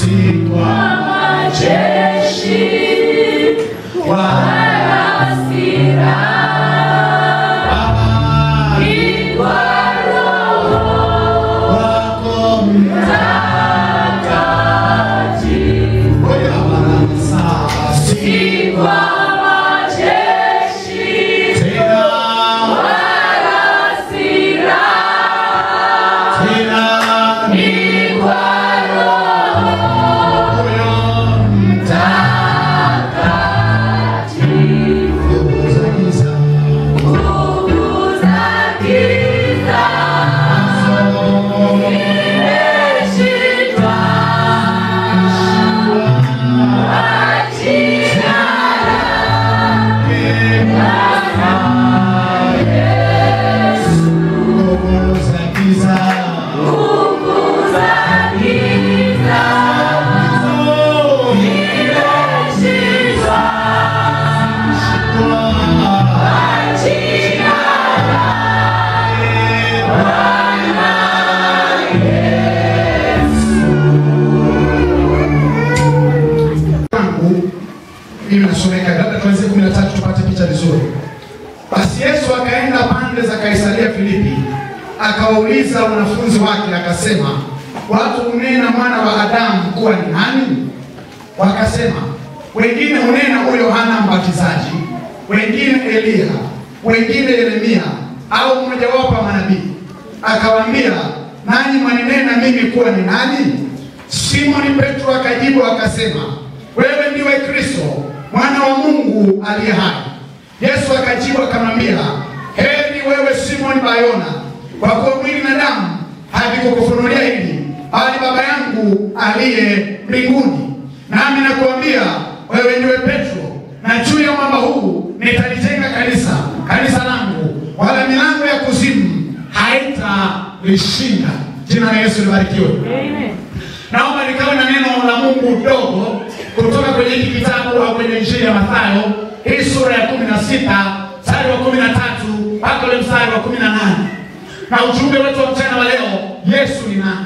si kwa majeshi wala hasira, Baba ni kwa Roho wako Mtakatifu. Oya barasa si Si kwa majeshi tena wala hasira, tena ni kwa Roho moyo Mtakatifu. za giza Nguvu za giza zimeshindwa kwa jina nguvu za giza nguvu za giza zimeshindwa kwa jina wangu mimi nasomeka, labda tuanzie kumi na tatu tupate picha vizuri. Basi Yesu akaenda pande za Kaisaria Filipi, akawauliza wanafunzi wake akasema, watu hunena mwana wa Adamu kuwa ni nani? Wakasema, wengine hunena huyo Yohana Mbatizaji, wengine Eliya, wengine Yeremia au mmojawapo wa manabii. Akawaambia, nanyi mwaninena mimi kuwa ni nani? Simoni Petro akajibu akasema, wewe ndiwe Kristo mwana wa Mungu aliye hai. Yesu akajibu akamwambia, heri wewe Simoni Bayona, kwa kuwa mwili na damu havikukufunulia hili, bali Baba yangu aliye mbinguni. Nami nakuambia wewe ndiwe Petro, na juu ya mwamba huu nitalijenga kanisa, kanisa langu, wala milango ya kuzimu haitalishinda. Jina la Yesu libarikiwe. Naomba nikawe na neno la Mungu dogo kutoka kwenye hiki kitabu au kwenye Injili ya Mathayo, hii sura ya kumi na sita mstari wa kumi na tatu mpaka ule mstari wa kumi na nane na ujumbe wetu wa mchana wa leo, Yesu ni nani?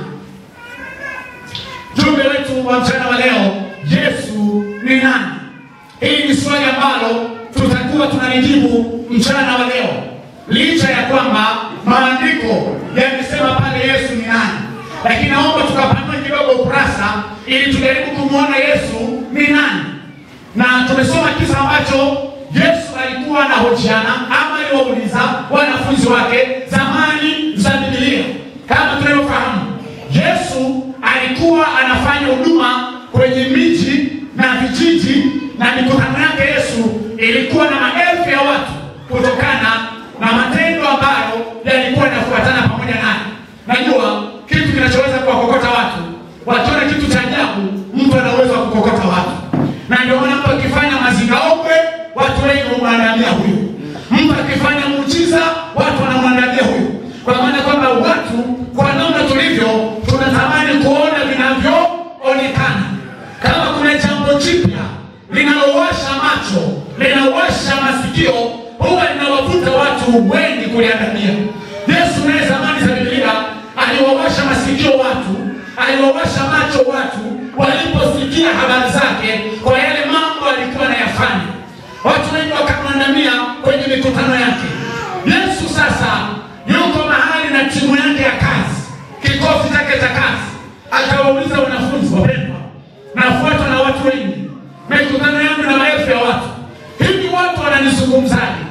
Ujumbe wetu wa mchana wa leo, Yesu ni nani? Hili ni swali ambalo tutakuwa tunalijibu mchana wa leo, licha ya kwamba maandiko yamesema pale Yesu ni nani, lakini naomba tukapanue kidogo ukurasa ili tujaribu kumwona Yesu ni nani. Na tumesoma kisa ambacho Yesu alikuwa anahojiana ama aliwauliza wanafunzi wake zamani za Biblia. Kama tunavyofahamu, Yesu alikuwa anafanya huduma kwenye miji na vijiji, na mikutano yake Yesu ilikuwa na maelfu ya watu kutokana na matendo ambayo yalikuwa yanafuatana pamoja naye. Najua kitu kinachoweza kuwakokota watu, wakiona kitu cha ajabu, mtu ana uwezo wa kukokota watu, na ndio maana mtu akifanya mazingaombwe, watu wengi humwandalia huyu. Mtu akifanya muujiza, watu wanamwandalia huyu, kwa maana kwamba watu kwa namna tulivyo tunatamani kuona vinavyoonekana. Kama kuna jambo jipya linalowasha macho, linawasha masikio, huwa linawavuta watu wengi kuliangalia. Yesu naye zamani za Biblia aliwawasha masikio watu, aliwawasha macho watu waliposikia habari zake kwa yale mambo alikuwa anayafanya. Watu wengi wakamwandamia kwenye mikutano yake. Yesu sasa yuko mahali na timu yake ya kazi, kikosi chake cha kazi, akawauliza wanafunzi, wapendwa, nafuatwa na watu wengi, mikutano yangu na maelfu ya watu, hivi watu wananizungumzaje?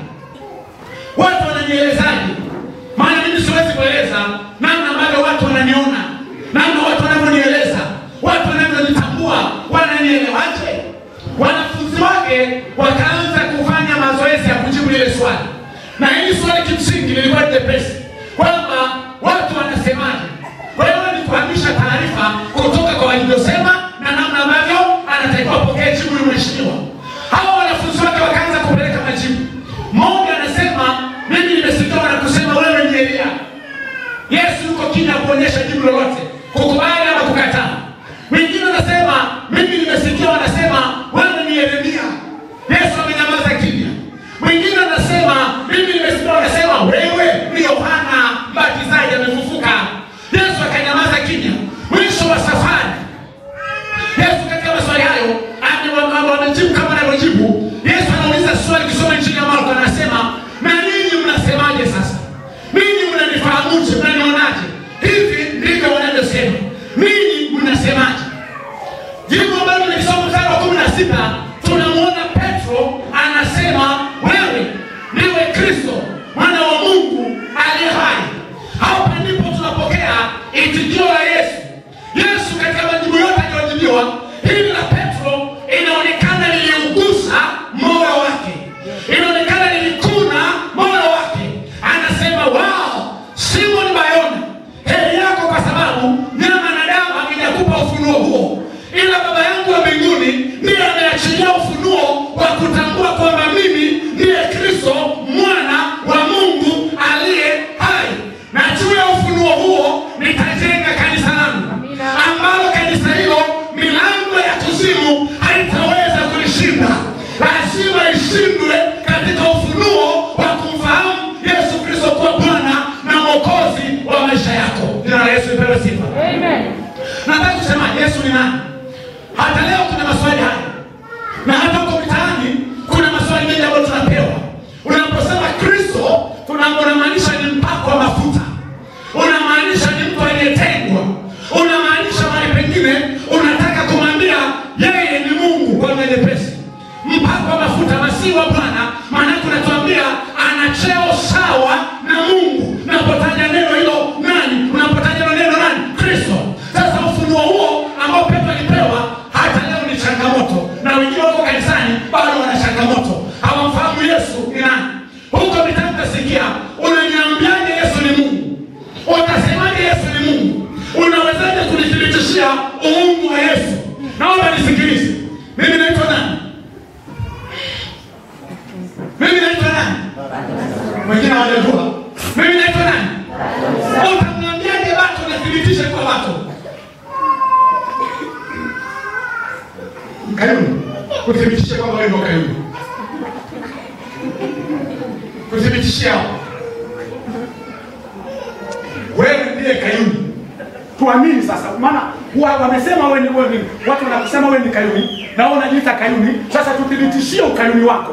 Watu wananielezaje? Maana mimi siwezi kueleza namna ambavyo watu wananiona, namna watu wanavyonieleza, watu wanavyonitambua, wananielewaje? Wanafunzi wake wakaanza kufanya mazoezi ya kujibu lile swali, na hili swali kimsingi lilikuwa ni jepesi, kwamba watu wanasemaje. Kwa hiyo ni kuhamisha taarifa kutoka kwa walivyosema na namna ambavyo anatakiwa pokea jibu la mheshimiwa. Hawa wanafunzi wake wakaanza kupeleka majibu. Mmoja anasema mimi nimesikia wanakusema wewe ni Elia. Yesu yuko kimya kuonyesha jibu lolote, kukubali ama kukataa. Mwingine anasema mimi nimesikia wanasema wewe ni Yeremia. Yesu amenyamaza kimya. Mwingine anasema mimi nimesikia wanasema wewe ni Yohana Mbatizaji amefufuka. Yesu akanyamaza kimya. Mwisho wa safari kushinda lazima ishindwe katika ufunuo wa kumfahamu yesu kristo kuwa bwana na mwokozi wa maisha yako jina la yesu ipewe sifa nataka kusema yesu ni nani hata leo kuna maswali haya na hata huko mitaani kuna maswali mengi ambayo tunapewa unaposema kristo tuna- unamaanisha ni mpako wa mafuta unamaanisha ni mtu aliyetengwa unamaanisha mahali pengine unataka kumwambia yeye ni mungu kwa lugha nyepesi mpako wa mafuta masihi wa bwana maanake unatuambia ana cheo sawa na mungu unapotaja neno hilo nani unapotaja hilo neno nani kristo sasa ufunuo huo ambao petro alipewa hata leo ni changamoto na wengine wako kanisani bado wana changamoto hawamfahamu yesu ni nani huko mitaani utasikia unaniambiaje yesu ni mungu utasemaje yesu ni mungu unawezaje kunithibitishia uungu wa yesu naomba nisikilize mimi naitwa nani mimi naitwa nani wengine hawajajua mimi naitwa nani utamwambiaje watu nathibitishe kwa watu kayuni kuthibitishe kwamba wewe ndio kayuni kuthibitishia wewe ndiye kayuni tuamini sasa maana wa- wamesema wewe ni wewe ni watu wanakusema wewe ni kayuni na wewe unajiita kayuni sasa tuthibitishie ukayuni wako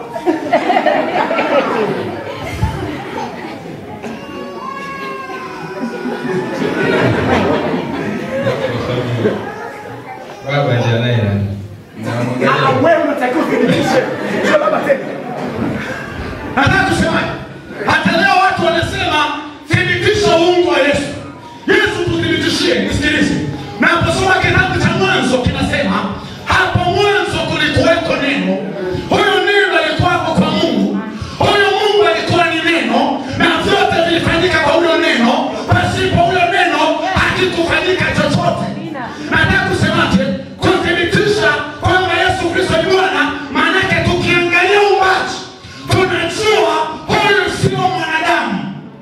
Baba ndiye anaye nani? Ah, Namwangalia. wewe unatakiwa uthibitishe sio baba tena nataka kusema hata leo watu wanasema thibitisha uungu wa yesu yesu tuthibitishie nisikilize naposoma kitabu cha mwanzo kinasema hapo mwanzo kulikuweko neno huyo neno alikuwako kwa mungu huyo mungu alikuwa ni neno na vyote vilifanyika kwa huyo neno pasipo huyo neno hakikufanyika chochote nataka kusemaje kuthibitisha kwamba yesu kristo ni bwana maanake tukiangalia umbaji tunajua huyu sio mwanadamu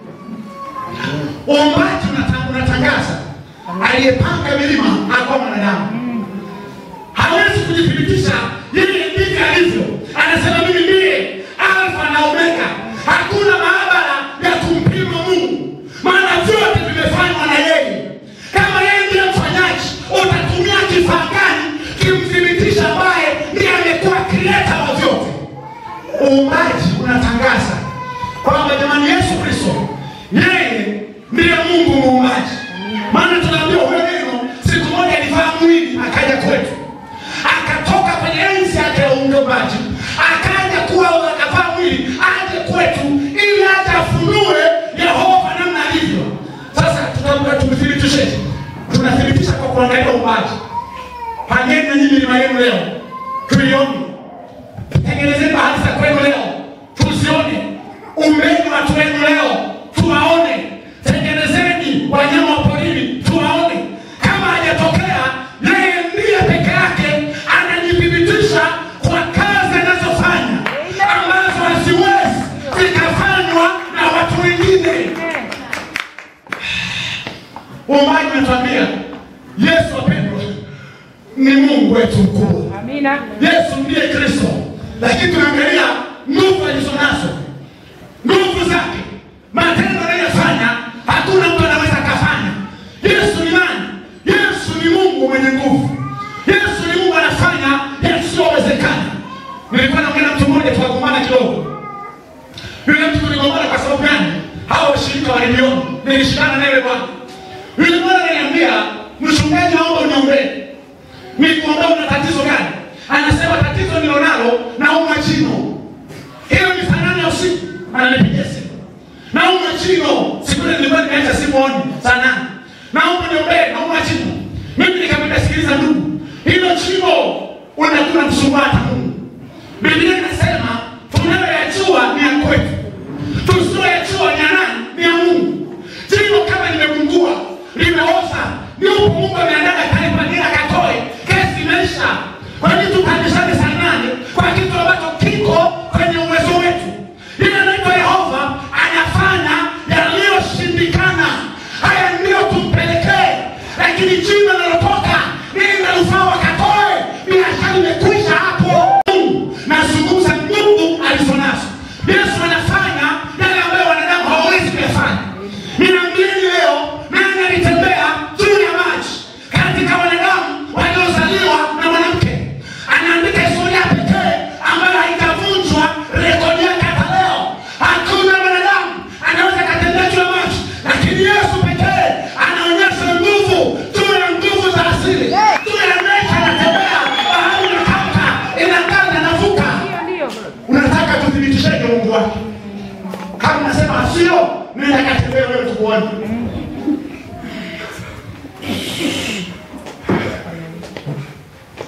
uumbaji unata- unatangaza aliyepanga milima akuwa mwanadamu hawezi kujithibitisha yeye ndivyo alivyo anasema mimi ndiye alfa na omega hakuna maabara ya kumpima mungu maana vyote vimefanywa na yeye kama yeye ndiye mfanyaji utatumia kifaa gani kimthibitisha ambaye ndiye amekuwa krieta wa vyote uumbaji unatangaza kwamba jamani yesu kristo yeye ndiye mungu muumbaji maana tunaambiwa huyo neno siku moja alivaa mwili akaja kwetu akatoka kwenye enzi yake ya uumbaji akaja kuwa akavaa mwili aje kwetu ili aje afunue yehova namna alivyo sasa tutaambiwa tumthibitisheje tunathibitisha kwa kuangalia uumbaji pangeni na nyinyi milima yenu leo tuione tengenezeni bahari za kwenu leo tuzione umbeni watu wenu leo tuwaone tengenezeni wanyama wa porini tuwaone kama hajatokea yeye ndiye peke yake anajithibitisha kwa kazi anazofanya ambazo haziwezi zikafanywa na watu wengine uumbaji unatuambia yesu wapendwa ni mungu wetu mkubwa Amina. yesu ndiye kristo lakini tunaangalia nguvu alizonazo nguvu zake matendo anayofanya hakuna mtu anaweza akafanya yesu ni nani yesu ni mungu mwenye nguvu yesu ni mungu anafanya yasiyowezekana nilikuwa naongea na mtu mmoja tukagombana kidogo yule mtu tuligombana kwa sababu gani hawa washirika waliniona nilishindana naye yule bwana yule bwana ananiambia mchungaji naomba uniombee nikuombea una tatizo gani anasema tatizo nilonalo nauma jino hiyo ni saa nane ya usiku ananipigia simu nauma jino siku ile nilikuwa nimeacha simu oni saa nane naomba niombee nauma jino mimi nikamwambia sikiliza ndugu hilo jino unakuna msumbua hata mungu biblia inasema tunayoyajua ni ya kwetu tusiyoyajua ni ya nani ni ya mungu jino kama limegungua limeoza ni huku mungu ameandaa daktari kwa ajili akatoe kesi imeisha kwa nini tupandishane saa nane kwa kitu ambacho kiko kwenye uwezo wetu ile anaitwa yehova anafanya yaliyoshindikana haya ndiyo tumpelekee lakini jina linalotoka nini na ufaa wakatoe biashara imekwisha hapo Mungu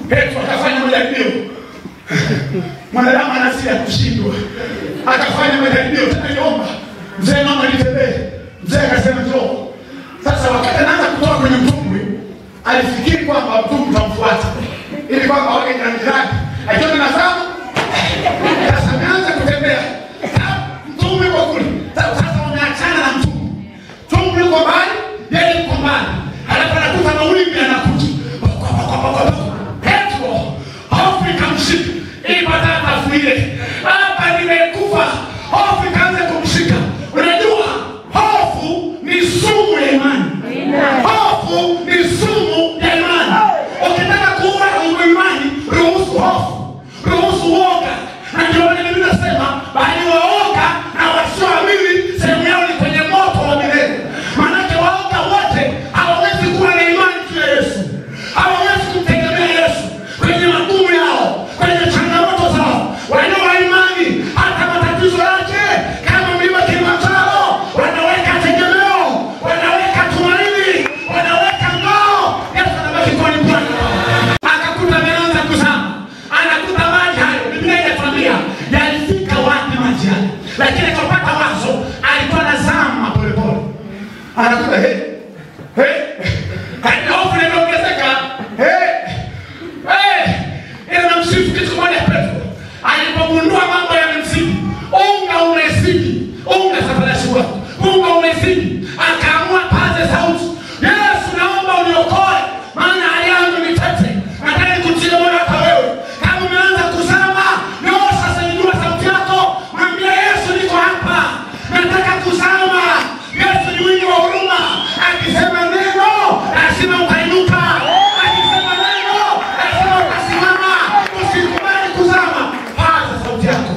Petro akafanya majaribio. Mwanadamu ana asili ya kushindwa, akafanya majaribio tena, niomba mzee, mama nitembee. Mzee akasema njoo. Sasa wakati anaanza kutoka kwenye mtumbwi, alifikiri kwamba mtumbwi utamfuata ili kwamba wake jirani zake, akiona nazama sasa ameanza kutembea mtumbwi uko kule. Sasa sasa wameachana na mtumbwi, mtumbwi uko mbali, yeye uko mbali, halafu anakuta mawimbi yanakuja Petro hofu ikamshika, ipata afuie, hapa nimekufa. Hofu ikaanza kumshika. Unajua hofu ni sumu ya imani, hofu ni sumu ya imani. Ukitaka kuua imani, ruhusu hofu, ruhusu uoga, na ndio maana Biblia inasema bali waoga na wasioamini sehemu yao ni kwenye moto wa milele. Maanake waoga wote hawawezi kuwa na imani juu ya Yesu, hawawezi kumtegemea Yesu kwenye magumu yao, kwenye changamoto zao. Walio wa imani, hata matatizo yake kama mlima Kilimanjaro, wanaweka tegemeo, wanaweka tumaini, wanaweka ngao. Yesu anabaki kuwa ni Bwana. Akakuta ameanza kuzama, anakuta maji hayo. Biblia inatuambia yalifika wapi maji hayo, lakini akapata wazo, alikuwa anazama polepole, anakuta hey, hey, hadi hofu imeongezeka hey, hey, ila namsifu kitu kimoja Petro alipogundua mambo yamemzidi, unga umezidi, unga safarashi wako, unga umezidi, akaamua paze sauti, Yesu naomba uniokoe, maana hali yangu ni tete. Nataka nikutie moyo hata wewe, kama umeanza kuzama, leo sasa inua sauti yako, mwambie Yesu, niko hapa, nataka kuzama. Yesu ni mwingi wa huruma, akisema neno lazima utainuka, akisema neno lazima utasimama. Usikubali kuzama, paza sauti yako.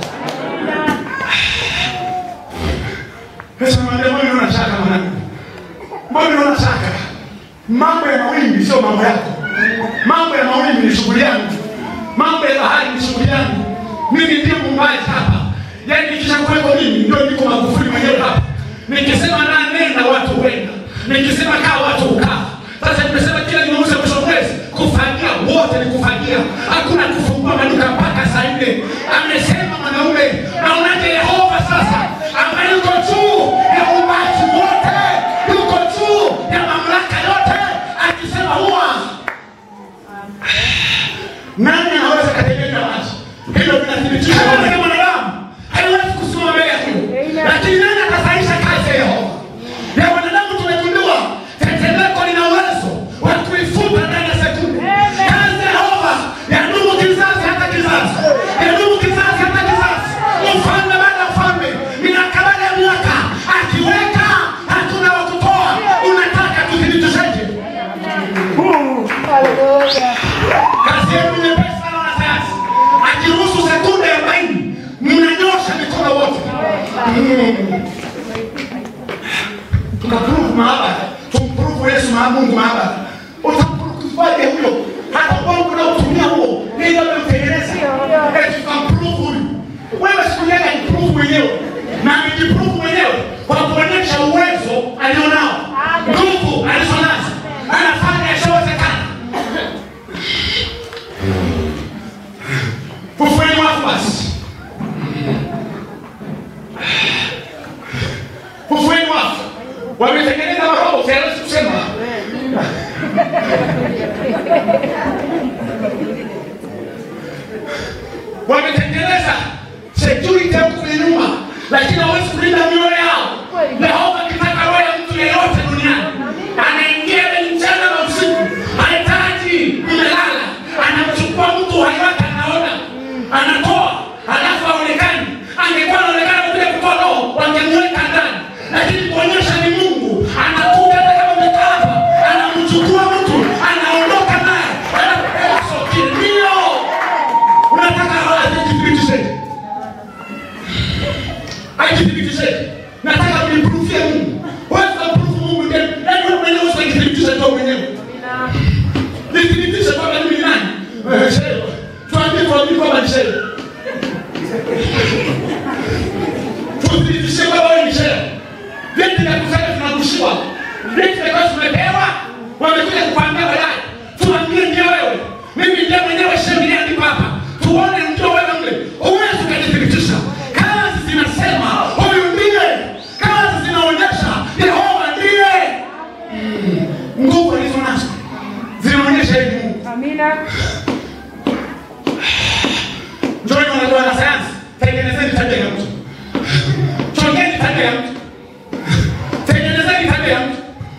Yesu anamwambia mbona unaona shaka mwanangu? Mbona unaona shaka? Mambo ya mawimbi sio mambo yako. Mambo ya mawimbi ni shughuli yangu. Mambo ya bahari ni shughuli yangu. Mimi ndiye muumbaji hapa. Yaani nikishakuwepo mimi ndio niko Magufuli mwenyewe hapa. Nikisema na nenda watu huenda. Nikisema kaa watu hukaa. Sasa nimesema kila Jumamosi mwisho wa mwezi kufagia wote ni kufagia. Hakuna kufungua maduka mpaka saa nne. Amesema mwanaume, naonaje Yehova sasa ambaye yuko juu ya uumbaji wote, yuko juu ya mamlaka yote, akisema huwa nani anaweza kategemea maji? Hilo linathibitisha kwamba ni mwanadamu haiwezi kusimama mbele ya hiyo, lakini nani atasaisha kazi ya Yehova? Ya wanadamu tumegundua tetemeko lina uwezo wa kuifuta ndani ya sekunde. Kazi ya Yehova yadumu kizazi hata kizazi, yadumu kizazi hata kizazi, ufalme baada ya ufalme, miaka baada ya miaka, akiweka hatuna wa kutoa. Unataka tuthibitisheje? kazi yenu ni nyepesi sana wanasayansi. Akiruhusu sekunde arobaini mnanyosha mikono wote. Mm. Tunapuruvu maabara, tumpuruvu Yesu maa Mungu maabara. Utampuruvuaje huyo? Hata Mungu unaotumia huo ili amemtengeneza. Eti tukampuruvu huyu. Wewe siku yake ajipuruvu mwenyewe na amejipuruvu mwenyewe kwa kuonyesha uwezo alionao, nguvu alizonazo, anafanya yasiyowezekana. Fufueni wafu basi. Fufueni wafu. Wametengeneza maroho, siwezi kusema. Wametengeneza security huku kwenye nyuma, lakini hawezi kulinda mioyo yao. Yehova akitaka roho ya mtu yeyote Njoni wanajua wanasayansi, tengenezeni tabia ya mtu. Chongeni tabia ya mtu. Tengenezeni tabia ya mtu.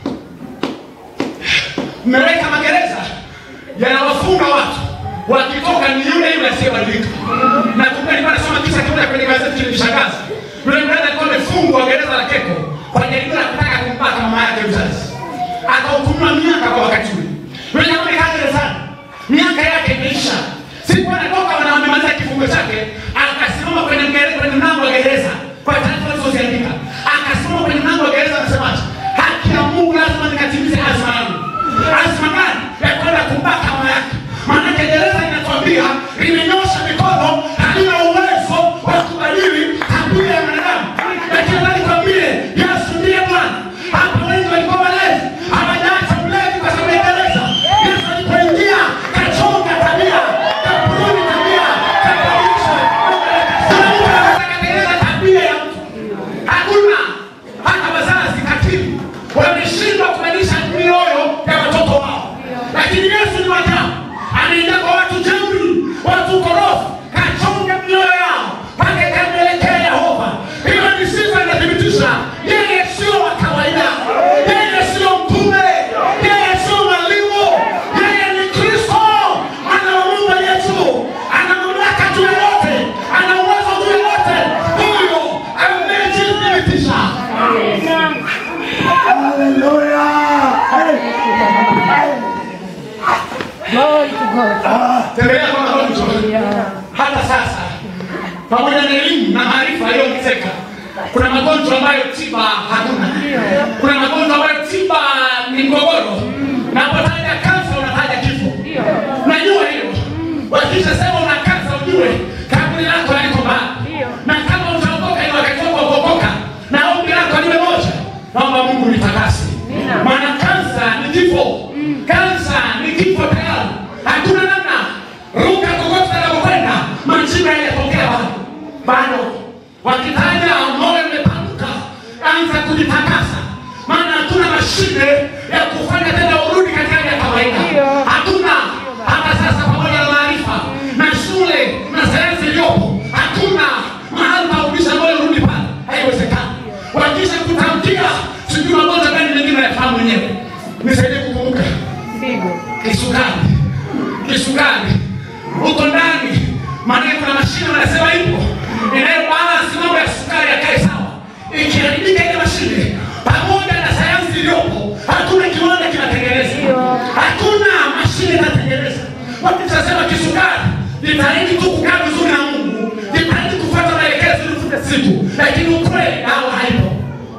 Mmeweka magereza yanawafunga watu, wakitoka ni yule yule asiyebadilika. Na kumbe nilikuwa nasoma kisa kimoja kwenye gazeti kilinishangaza. Yule mdada alikuwa amefungwa gereza la Keko kwa jaribio la kutaka kumpata mama yake mzazi, akahukumiwa miaka kwa wakati ule. Yule jamaa amekaa gerezani, miaka yake imeisha. Siku anatoka wana wamemaliza kifungo chake, akasimama kwenye mgere- kwenye mlango wa gereza kwa taarifa alizoziandika, akasimama kwenye mlango wa gereza akasemaje, haki ya Mungu lazima nikatimize azma yangu. Azma gani? Ya kwenda kumpata mama yake. Maanake gereza inatuambia limenyosha mikono, halina uwezo wa kubadili tabia ya mwanadamu, lakini nataka nikwambie Yesu ndiye Bwana. Hapa wengi walikuwa walevi, hawajaacha ulevi kwa sababu ya gereza. Yesu alipoingia kachonga tabia, kapuni tabia, kabadilisha. Kuna mtu anatengeneza tabia ya mtu. Hakuna hata wazazi katili wameshindwa kubadilisha mioyo ya watoto wao, lakini Yesu ni wajabu, anaingia kwa watu jeuri, watu korofi, kachonga mioyo yao mpaka ikamwelekea Yehova. Hiyo ni sifa inathibitisha yeye sio wa kawaida, yeye sio mtume, yeye sio mwalimu, yeye ni Kristo, mwana wa Mungu aliye juu, ana mamlaka juu ya yote, ana uwezo juu ya yote. Huyo amejithibitisha. tembelea kwa magonjwa hata sasa, pamoja na elimu na maarifa yaliyoongezeka, kuna magonjwa ambayo tiba hakuna. Kuna magonjwa ambayo tiba ni mgogoro. Napotaja kansa, unataja kifo. Najua hilo. Wakisha sema una kansa, ujue kaburi lako liko mbali, na kama utaokoka ni wakati wako wa kuokoka, na ombi lako liwe moja, naomba Mungu nitakase, maana kansa ni kifo. Kansa ni kifo tayari, hakuna namna. Ruka kokote utakapokwenda, majibu hayajatokea bado, bado. Wakitaja moyo umepanuka, anza kujitakasa, maana hatuna mashine ya kufanya tena urudi katika hali ya kawaida. Hakuna hata sasa, pamoja na maarifa na shule na sayansi iliyopo, hakuna mahali pa kurudisha moyo urudi pale, haiwezekani. Wakisha kutamkia sijui magonjwa gani mengine nayafahamu mwenyewe, nisaidie kukumbuka kisukari, kisukari huko ndani, maana kuna mashine wanasema ipo inayobalansi mambo ya sukari yakae sawa. Ikiharibika ile mashine, pamoja na sayansi iliyopo, hakuna kiwanda kinatengeneza, hakuna mashine inatengeneza. Wakishasema kisukari, jitahidi tu kukaa vizuri na Mungu, jitahidi kufuata maelekezo ili ufute siku, lakini ukweli dawa haipo.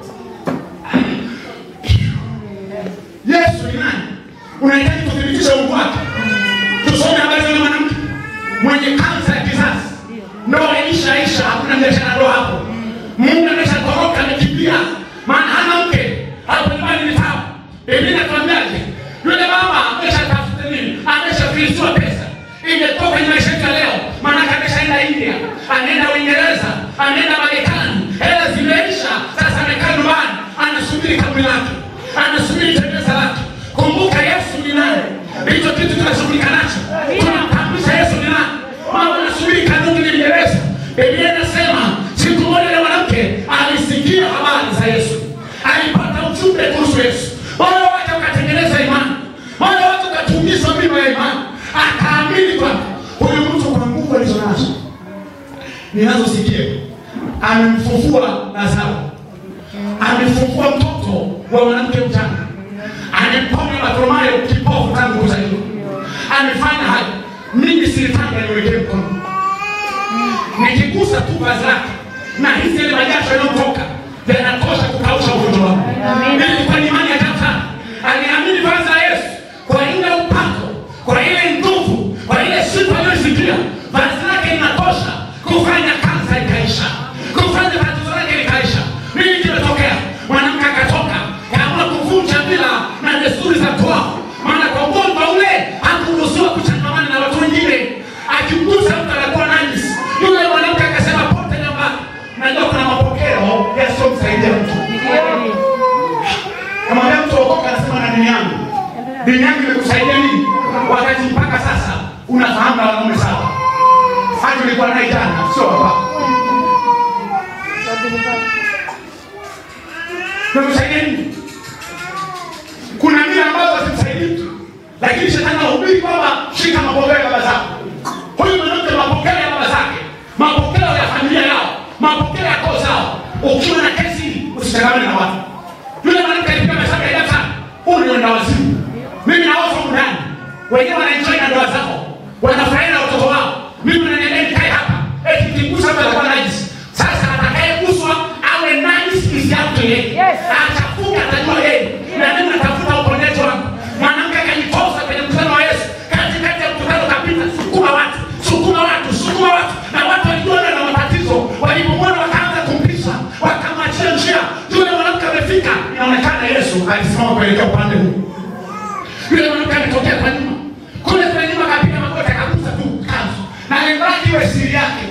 Yesu ni nani? Unahitaji kuthibitisha Mungu wake. Tusome habari za yule mwanamke mwenye kansa ya kizazi, ndoa ilishaisha, hakuna biashara ndoa hapo. Mungu ameshatoroka, amekimbia, maana hana mke hapo nyumbani ni tabu. Biblia inatuambiaje? Yule mama ameshatafuta nini? Ameshafilisiwa pesa, imetoka kwenye maisha yetu ya leo, maana ameshaenda India, anaenda Uingereza, anaenda Marekani, hela zimeisha. Sasa amekaa nyumbani, anasubiri kaburi lake, anasubiri tembeza lake. Kumbuka Yesu ni nani? Hicho kitu tunashughulika nacho, tunamtambulisha Yesu ni nani. Mama anasubiri kanuni ni Mngereza. Biblia inasema siku moja yule mwanamke alisikia habari za Yesu, alipata ujumbe kuhusu Yesu, moyo wake ukatengeneza imani, moyo wake ukatungizwa mima ya imani, akaamini kwamba huyu mtu kwa nguvu alizo nazo ninazosikia amemfufua Lazaro, amefufua mtoto wa mwanamke mchanga, amemponya Bartimayo kipofu tangu kuzaliwa, amefanya hayo. Mimi silitaka niwekee mkono, nikigusa tu vazi lake na hizi ile majasho yanayotoka yanatosha kukausha ugonjwa wangu. Nilikuwa ni imani ya ajabu sana, aliamini vazi la Yesu kwa ile upako, kwa ile nguvu, kwa ile sifa aliyosikia, vazi lake linatosha kufanya kansa ikaisha, kufanya tatizo lake likaisha. Nini kimetokea? Mwanamke akatoka kaamua kuvunja mila na desturi za kwao, maana kwa ugonjwa ule hakuruhusiwa kuchangamana na watu wengine. Akimgusa mtu anakuwa najisi. Yule mwanamke akasema pote nyumbani. Najua kuna mapokeo yasiyomsaidia mtu. Kama unafahamu na wanaume saba hata ulikuwa naye jana sio hapa namsaidia nini kuna mila ambazo hazimsaidii mtu lakini shetani anahubiri kwamba shika mapokeo ya baba zako huyu mwanamke mapokeo ya baba zake mapokeo ya familia yao mapokeo ya koo zao ukiwa na kesi usichangamane na watu yule mwanamke alipiga mahesabu ya ajabu sana huu ni wenda wazimu mimi naofa humu ndani wengine wanaenjoy na ndoa zao wanafurahia na watoto wao mimi naniambia nikae hapa eti kigusa hapa atakuwa najisi sasa atakayeguswa awe najisi isiauto yeye atafuka atajua yeye na mimi natafuta uponyaji wangu mwanamke akajitosa kwenye mkutano wa yesu katikati ya mkutano kapita sukuma watu sukuma watu sukuma watu na watu walijiona na matatizo walipomwona wakaanza kumpisha wakamwachia njia yule mwanamke amefika inaonekana yesu alisimama kuelekea upande huu yule mwanamke ametokea kwa nyuma kule kwa nyuma akapiga magoti akagusa tu kanzu na lengo lake iwe siri yake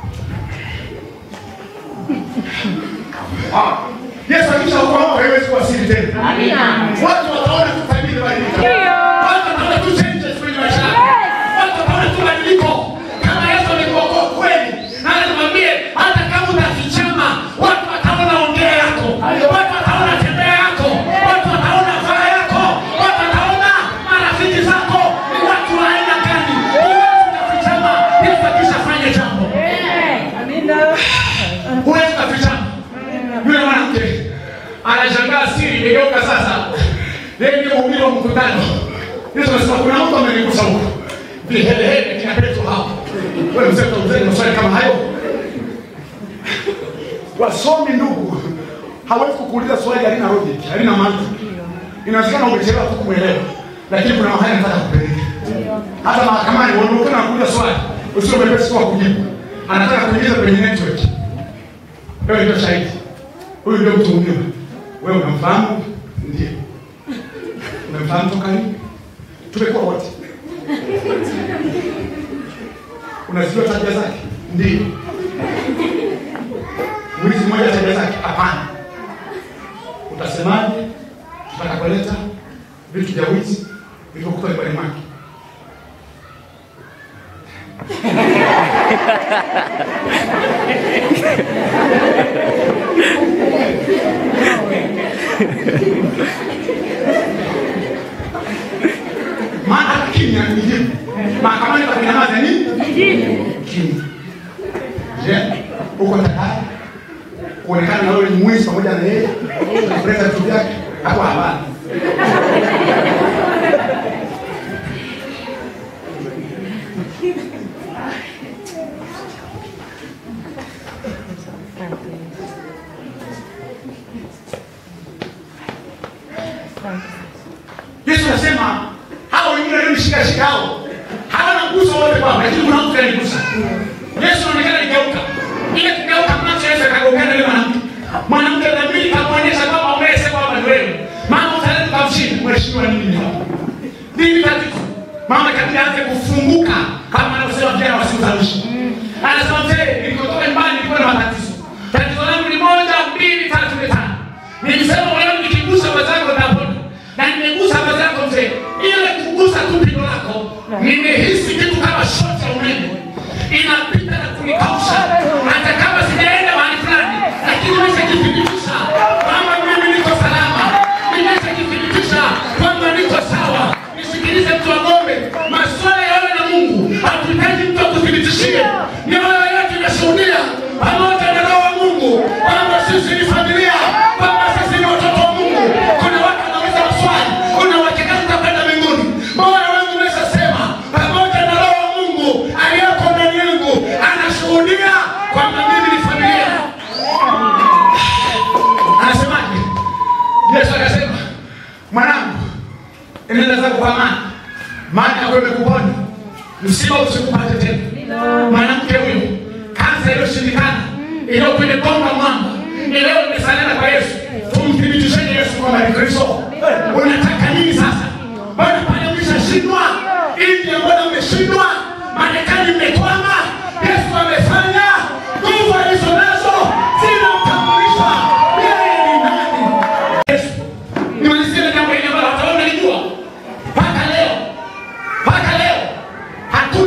Ah, yesu akishaokoa haiwezi kuwa siri tena watu wataona tu tabia imebadilika watu wataona tu changes kwenye maisha yako watu wataona tu badiliko kama yesu amekuokoa kweli na nikwambie hata kama utafichama watu wataona ongea yako watu wataona tembea yako watu wataona faa yako watu wataona marafiki zako ni watu wa aina gani huwezi ukafichama yesu akishafanya jambo huwezi ukafichama yule mwanamke anashangaa siri imegeuka sasa yeye ndio mhubiri wa mkutano yesu anasema kuna mtu amenigusa huko vihelehele kina petro hapo wewe mzee utaulizeni maswali kama hayo wasomi ndugu hawezi kukuuliza swali halina logic halina mantiki inawezekana umechelewa tu kumwelewa lakini kuna mahali anataka kupeleka hata mahakamani wanaokana kuuliza swali usio mepesi kwa kujibu anataka kuingiza kwenye network wewe ndio shahidi huyu ndio mtuhumiwa wewe unamfahamu ndio unamfahamu toka lini tumekuwa wote unazijua tabia zake ndio mwizi mmoja tabia zake hapana utasemaje tutakakoleta vitu vya wizi vilivyokuta nyumbani mwake maana hata kimya ni jibu mahakamani pakunyamaza ni kimya je uko tayari kuonekana na wewe ni mwizi pamoja na yeye kuleta vitu vyake hapo hapana yesu anasema hao wengine walionishikashika hao hawana mguso wote kwao lakini kuna mtu kanigusa yesu anaonekana ligeuka ile kigeuka macho yesu akagongana yule mwanamke mwanamke dhamiri kamwonyesha kwamba umese kwamba ni wewe mama utaleta kamshini mheshimiwa nini hapa nini tatizo mama kabidi aanze kufunguka kama anavyosema vijana wa siku za mwisho anasema mzee nilikotoka nyumbani nilikuwa na matatizo tatizo langu ni moja mbili tatu nne tano nilisema leo nikigusa wazangu napona na nimegusa wazangu mzee ile kugusa tu pigo lako nimehisi kitu kama shoti ya umeme inapita na kunikausha hata kama sijaenda mahali fulani lakini nimeshajithibitisha kwamba mimi niko salama nimeshajithibitisha kwamba niko sawa nisikilize mtu wa ng'ombe maswala yawe na mungu hatuhitaji mtu akuthibitishie mioyo yetu inashuhudia pamoja na roho wa mungu kwamba sisi ni familia kwamba sisi ni watoto wa mungu kuna watu wanauliza maswali kuna uhakika tutakwenda mbinguni moyo wangu umeshasema pamoja na roho wa mungu aliyoko ndani yangu anashuhudia kwamba mimi ni familia anasemaje yesu akasema mwanangu enenda zako kwa amani maana yako imekuponya msiba usikupate tena mwanamke huyu kansa iliyoshindikana iliyokwende bonga mwamba ileo imesalana kwa yesu tumthibitisheni yesu kwamba ni kristo unataka nini sasa mbona pale umeshashindwa india mbona umeshindwa marekani mmekwama yesu amefanya nguvu alizo nazo zinamtambulisha yeye ni nani yesu nimalizie na jambo hili ambalo hataona lijua mpaka leo mpaka leo hatuna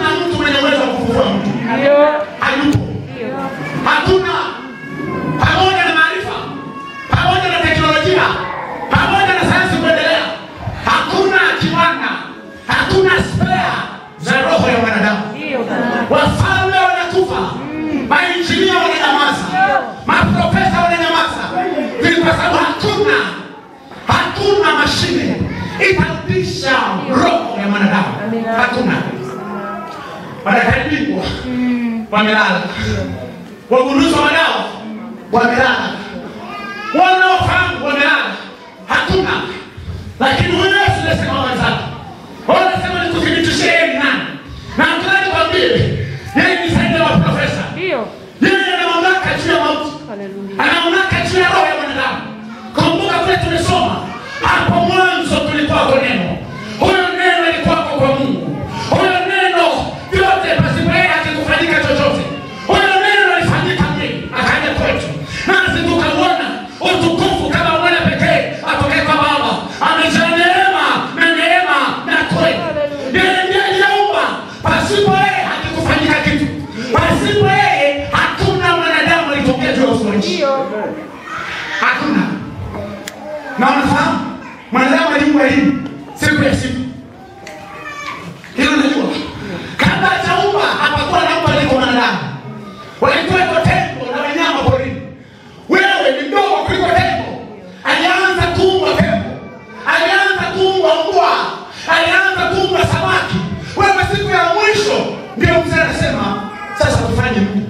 itarudisha roho ya mwanadamu. Amina. Hakuna madaktari bingwa wamelala, wagunduzi wa madawa wamelala, wanaofahamu wamelala, hakuna. Lakini huyu Yesu anasema habari zake, wanasema nikuthibitishie yeye ni nani, na nataka nikwambie yeye ni zaidi ya maprofesa. Ndio. Yeye ana mamlaka juu ya mauti Haleluya. ana mamlaka juu ya roho ya mwanadamu. Kumbuka vile tumesoma hapo mwanzo, kulikuwako neno, huyo neno alikuwako kwa Mungu, huyo neno vyote pasipo yeye hakikufanyika chochote. Huyo neno alifanyika mwili akaja kwetu, nasi tukamwona utukufu kama mwana pekee atokaye kwa Baba, amejaa neema na neema na kweli. Yeye ndiye aliyeumba, pasipo yeye hakikufanyika kitu, pasipo yeye hakuna mwanadamu alitokea juu ya uso wa nchi Ndio. hakuna na unafahamu mwanadamu aliumbwa hivi siku ya siku hilo najua kabla hajaumba hapakuwa naumba liko mwanadamu walikuweko tembo na wanyama porini wewe ni mdogo kuliko tembo alianza kuumbwa tembo alianza kuumbwa mbwa alianza kuumbwa samaki wewe siku ya mwisho ndio mzee anasema sasa tufanye nini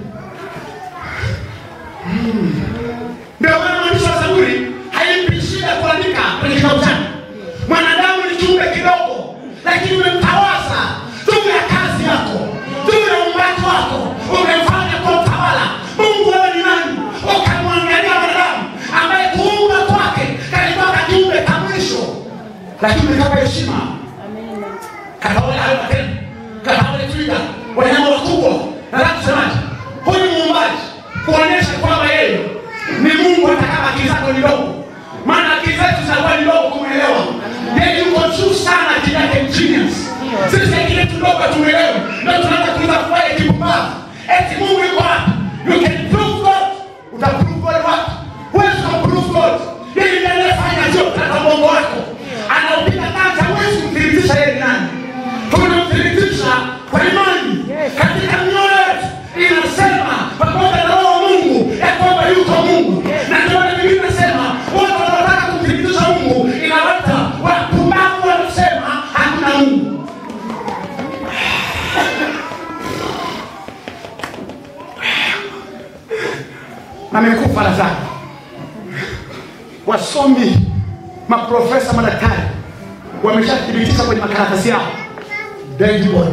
ndio maana mwandishi wa Zaburi haimpi shida kuandika kwenye kitabu chake. Mwanadamu ni kiumbe kidogo, lakini umemtawaza juu ya kazi yako, juu ya uumbaji wako, umefanya kwa utawala. Mungu wewe ni nani? Ukamwangalia mwanadamu ambaye kuumba kwake kalitoka kiumbe ka mwisho, lakini umekapa heshima katawale hayo matendo, katawale twiga, wanyama wakubwa. Nataka kusemaje? Huyu muumbaji kuonyesha kwamba yeye ni Mungu, hata kama akili zako ni ndogo, maana akili zetu zinakuwa ni ndogo kumwelewa yeye. Yuko juu sana, akili yake ni genius. Sisi akili yetu ndogo tumwelewe, ndio tunaanza kuuliza kufanya kipumbavu, eti Mungu yuko wapi? You can prove God, utaprove God wapi? Huwezi kumprove God. Yeye ndiye anayefanya vyote, hata Mungu wako anaupiga kanta, huwezi kumthibitisha yeye ni nani tunamthibitisha kwa imani katika mioyo yetu inasema pamoja na roho wa mungu ya kwamba yuko mungu na ndio maana biblia inasema wote wanaotaka kumthibitisha mungu inawata wapumbavu wanasema hakuna mungu amekufa lazaro wasomi maprofesa madaktari wameshathibitisha kwenye makaratasi yao dead body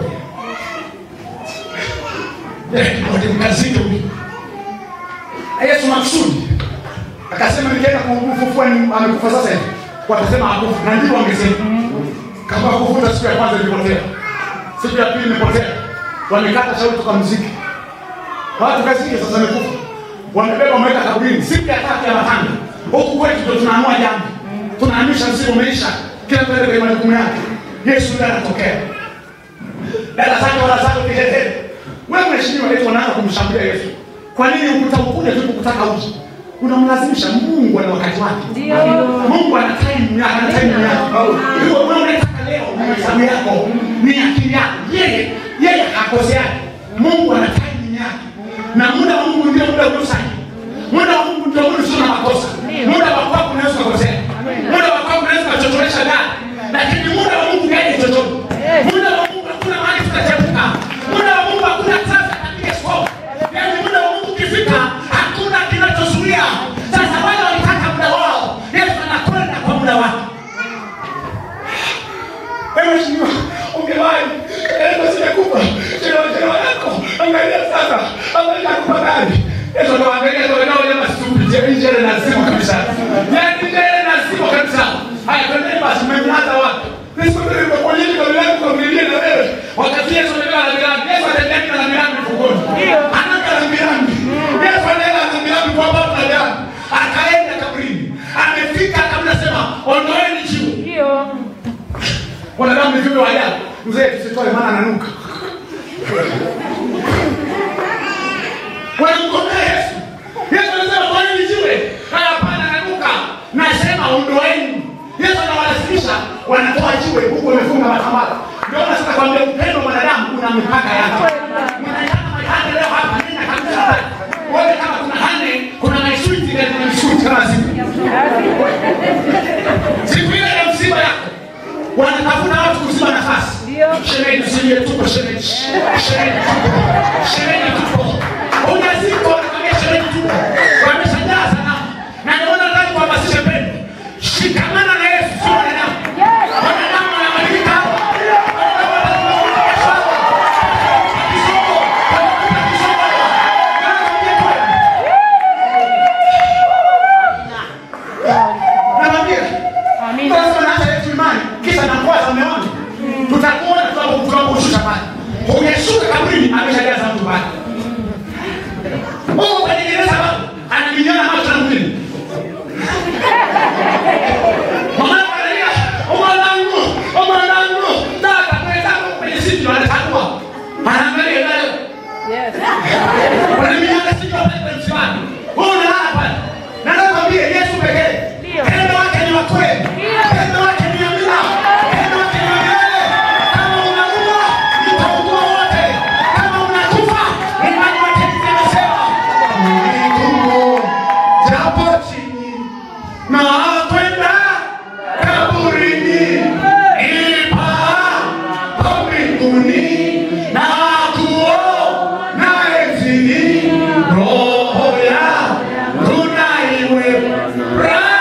dead body mkazito huyu Na Yesu maksudi akasema nikienda kumfufua ni- amekufa sasa hivi watasema hakufa na ndivyo wangesema kama kuvuta siku ya kwanza ilipotea siku ya pili imepotea wamekata shauri tukamziki watu kazike sasa amekufa wamebeba wameweka kaburini siku ya tatu ya matanga huku kwetu ndo tunaamua jambo tunahamisha msiba umeisha kila mtu aende kwenye majukumu yake yesu ndiye anatokea dada zake wala zake kihetere wewe mheshimiwa eti wanaanza kumshambulia yesu kwa nini ukuta ukuja tu kukutaka uji unamlazimisha mungu ana wakati wake Ndio. mungu ana time yake ana time yake hivyo wewe unataka leo ni hesabu yako ni akili yako yeye yeye hakoseani mungu ana time yake na muda wa mungu ndio muda ulio sahihi muda wa mungu ndio muda usio na makosa muda wa kwako unaweza kukosea muda wa kwako unaweza kuchochoresha gari lakini muda wa mungu gani chochote muda wa mungu hakuna mahali tutachepuka muda wa mungu hakuna traffic katika stop yaani muda wa mungu ukifika hakuna kinachozuia sasa wale walitaka muda wao yesu anakwenda kwa muda wake wewe mheshimiwa ungewahi endo zimekufa chelewa yako angalia sasa angalia kupa gari yesu anawaangalia ndio nao jamaa stupid je njele na simu kabisa yaani njele na simu kabisa haya twendeni basi mmemlaza wapi Yesu ndio nimekuonyesha kwa milango kwa milia na wewe wakati Yesu anaenda na milango Yesu anaenda na milango mfukoni anaenda na milango Yesu anaenda na milango kwa baba na jana akaenda kabrini amefika kabla sema ondoeni jiwe Ndio. wanadamu ni viumbe wa ajabu mzee tusitoe maana ananuka wanamgombea yesu yesu anasema kwa nini jiwe haya hapana ananuka nasema ondoeni yesu anawalazimisha wanatoa jiwe huku wamefunga matambara ndio maana sasa kwambia upendo wa mwanadamu una mipaka yake mwanadamu mahane leo hapa nenda kabisa wewe kama kuna hane kuna maishuti na kuna mshuti kama siku siku ile ya msiba yako shemeji usilie tupo shemeji shemeji tupo shemeji tupo unaziko wanakwambia shemeji tupo wameshajaa sana na ndio maana nataka kuhamasisha pendo shikamana na Yesu sio wanadamu wanadamu wanabadilika Nakwambia Sasa naacha yetu imani kisha nakwaza mume wangu. Tutakuona tunapo- tunaposhusha pale. Hujashuka kabrini ameshajaza mtu pale. Mungu kwenye gereza bado anaminyana macho na mwili. Mama analia, "Oh mwanangu, oh mwanangu, dada mwenzangu kwenye sisi anatambua." Anaangalia nayo. Wanaminyana sikio pale kwenye msimamo. Wewe unalala pale. Na nakwambia Yesu pekee. Pendo wake ni wa kweli. Pendo wake ni amina. Pendo wake ni wa milele. Kama unaua, nitaugua wote. Kama unakufa, imani wake nimesema. Mungu, japo chini na kwenda kaburini, ipapo mbinguni na kuona enzini, roho yangu na iwe raha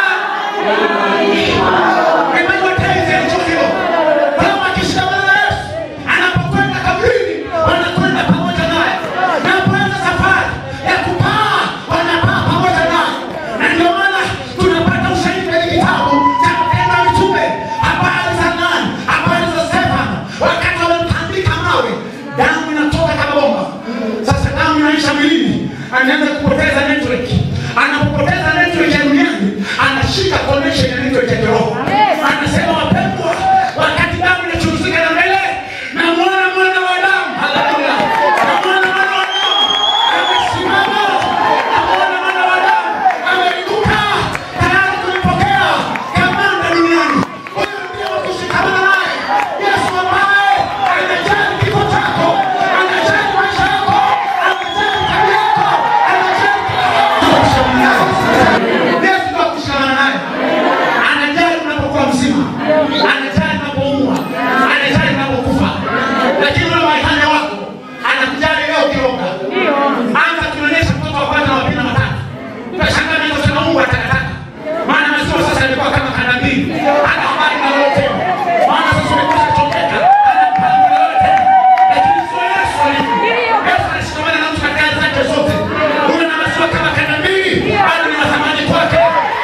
anapokwenda kabrini wanakwenda pamoja naye napoanza safari ya kupaa wanapaa pamoja naye na ndio maana tunapata ushahidi kwenye kitabu cha matendo ya mitume habari za nani habari za stefano wakati wamemtandika mawe damu inatoka kama bomba sasa damu inaisha mwilini anaanza kupoteza network anapopoteza network ya duniani anashika connection ya network ya kiroho anasema wapendwa wakati damu inachuruzika na mbele namwona mwana wa damu haleluya namwona mwana wa damu amesimama namwona mwana wa damu ameinuka tayari kulipokea kamanda duniani huyu ndio wa kushikamana naye yesu ambaye anajali kifo chako anajali maisha yako anajali tabia yako anajali kila kitu yesu ndio wa kushikamana naye anajali unapokuwa mzima anajali unapoumwa anajali unapokufa lakini ule maitanya wako anakujali leo ukioga anza kuonyesha mtoto wa kwanza na wa pili na watatu utashangaa mimi nasema mungu atakataka maana maziwa sasa yamekuwa kama kanda mbili hana habari na wewe tena maana sasa umekwisha chomeka hana mpango na wewe tena lakini sio yesu alivyo yesu anashikamana na mtu katika hali zake zote una na maziwa kama kanda mbili bado ni mathamani kwake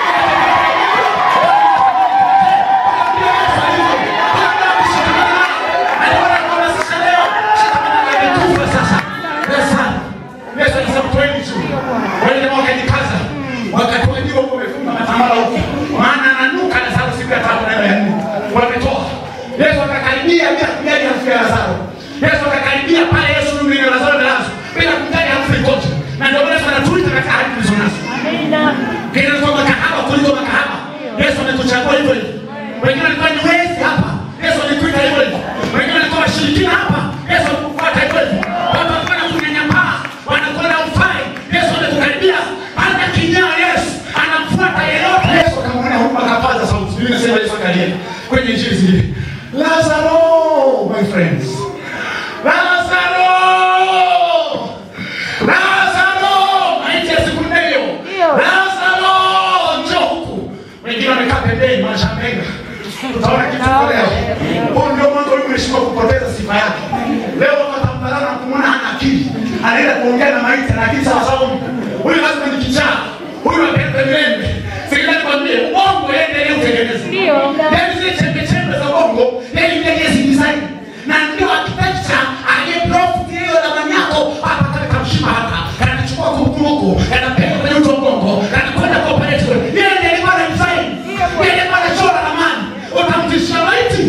Yesu akakaribia pale Yesu mwenye Lazaro amelazwa bila kumjali harufu ikoje. Na ndio maana Yesu anatuita katika hali tulizo nazo. Kile kwa makahaba kuliko makahaba. Yesu amekuchagua hivyo hivyo. Wengine walikuwa ni wezi hapa. Yesu alikuita hivyo hivyo. Wengine walikuwa washirikina hapa. Yesu alikufuata hivyo hivyo. Watu walikuwa na kunyanyapaa, wanakwenda ufai. Yesu amekukaribia. Hata kinyaa Yesu anamfuata yeyote. Yesu akamwona huko akapaza sauti. Biblia inasema Yesu akalia kwenye injili zile. Lazaro, my friends. Lazaro! Lazaro! Maiti ya siku nne hiyo. Lazaro, njoo huku. Wengine wamekaa pembeni, wanashangaa. Tutaona kitu kwa leo. Huyu ndio mwanzo huyu mheshimiwa kupoteza sifa yake. Leo watu watamdharau na kumwona hana akili. Anaenda kuongea na maiti na akili sawa sawa. Huyu lazima ni kichaa. Huyu apende mlembe. Sikiliza nikwambie, uongo yeye ndiye utengeneza. Ndio. Yaani zile chembe chembe za uongo, yeye ndiye design. Na ndio architecture aliyeprofit hiyo ramani yako hapa kale kamshima hapa. Kanachukua kumbuku, kanapeleka kwenye uto wa ubongo, kanakwenda kwa operate kule. Yeye ndiye alikuwa na design. Yeye ndiye alikuwa anachora ramani. Utamtishia maiti.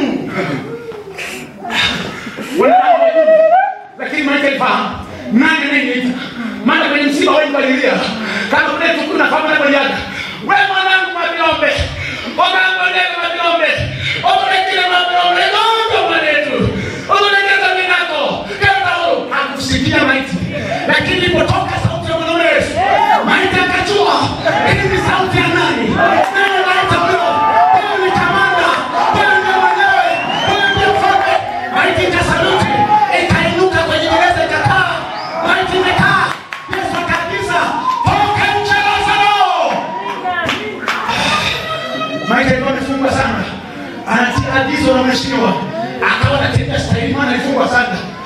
Wanadamu wajui. Lakini maiti alifahamu. Nani anayeniita? Maana kwenye msiba wengi walilia. Kama kuna tukio na kama kuna jaga. Wewe mwanangu mabiombe. Mwanangu ndio mabiombe. Omulegire mabiombe. Ngondo mwanetu. Omulegire minako. Kenda huru. Hakusikia maiti. Lakini ilipotoka sauti ya mwanaume Yesu. Maiti akajua. Hii ni sauti ya nani? Nani anaita huyo? Huyo ni kamanda. Huyo ndio mwenyewe. Huyo ndio mfalme. mheshimiwa akawa anatembea stahili, maana alifungwa sana